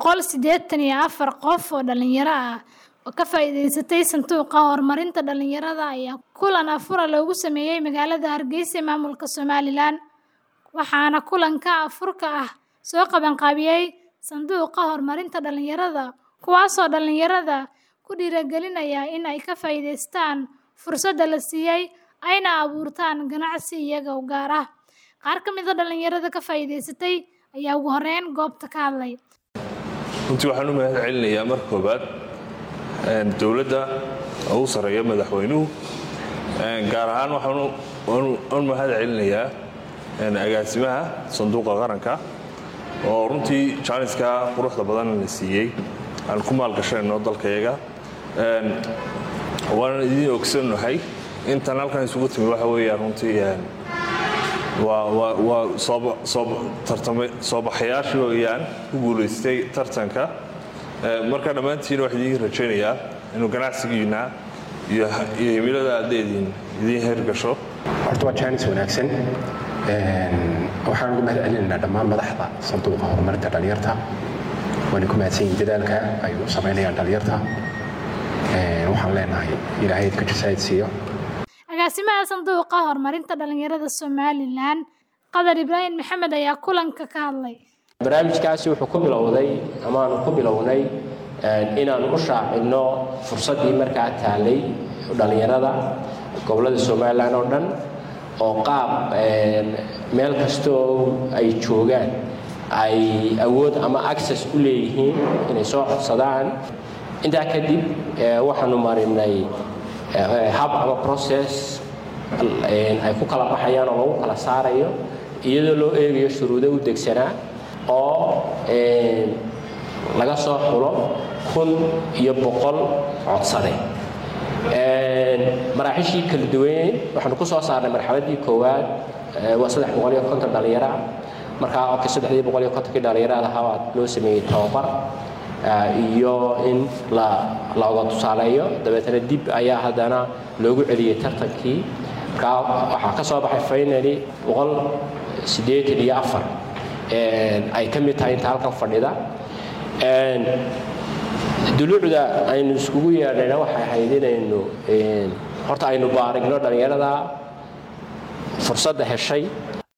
boqol sideetan iyo afar qof oo dhalinyaro ah oo ka faa'iidaystay sanduuqa horumarinta dhalinyarada ayaa kulan afura loogu sameeyay magaalada Hargeysa ee maamulka Somaliland waxaana kulanka afurka ah soo qabanqaabiyay sanduuqa horumarinta dhalinyarada kuwaasoo dhalinyarada ku dhiirigelinaya in ay ka faa'iidaystaan fursadda la siiyay ayna abuurtaan ganacsi iyaga u gaar ah qaar ka mid a dhalinyarada ka faa'iidaysatay ayaa ugu horeyn goobta ka hadlay runtii waxaan u mahad celinayaa marka koobaad dowladda ugu sarreeya madaxweynuhu gaar ahaan waxaan u mahad celinayaa agaasimaha sanduuqa qaranka oo runtii jaaniska quruxda badan la siiyey aan ku maalgashanayno dalkayaga waanan idiin ogsannahay intan halkan isugu timi waxa weeyaan runtii waa soo baxayaashii ooyaan ku guulaystay tartanka marka dhammaantiina waxaan idiin rajaynayaa inuu ganacsigiina iyo himilada adeediin idiin heergasho horta waa jaanis wanaagsan waxaan ugu mahad celinaynaa dhammaan madaxda sanduuqa horumarinta dhalinyarta waana ku mahadsan yihin dadaalka ay u samaynayaan dhalinyarta waxaan leenahay ilaahay ka jasaayid siiyo agaasimaha sanduuqa horumarinta dhalinyarada somalilan qadar ibraahim maxamed ayaa kulanka ka hadlay barnaamijkaasi wuxuu ku bilowday amaanu ku bilownay inaanu u shaacinno fursaddii markaa taalay dhalinyarada gobollada somalilan oo dhan oo qaab meel kastoo ay joogaan ay awood ama access u leeyihiin inay soo codsadaan intaa kadib waxaanu marinay hab ama process ay ku kala baxayaan oo lagu kala saarayo iyadoo loo eegayo shuruudo u degsanaa oo laga soo xulo kun iyo boqol codsade maraaxishii kala duwaneyn waxaanu ku soo saarnay marxaladii koowaad waa saddex boqol iyo konton dhallinyara markaa oka saddexdii boqol iyo kontonkii dhallinyarada ahaa loo sameeyey tababar iyo in looga tusaaleeyo dabeetana dib ayaa haddana loogu celiyey tartankii markaa waxaa ka soo baxay finally boqol siddeetan iyo afar ay ka mid tahay inta halkan fadhida duluucda aynu iskugu yeedhayna waxay ahayd inaynu horta aynu baarigno dhallinyarada fursadda heshay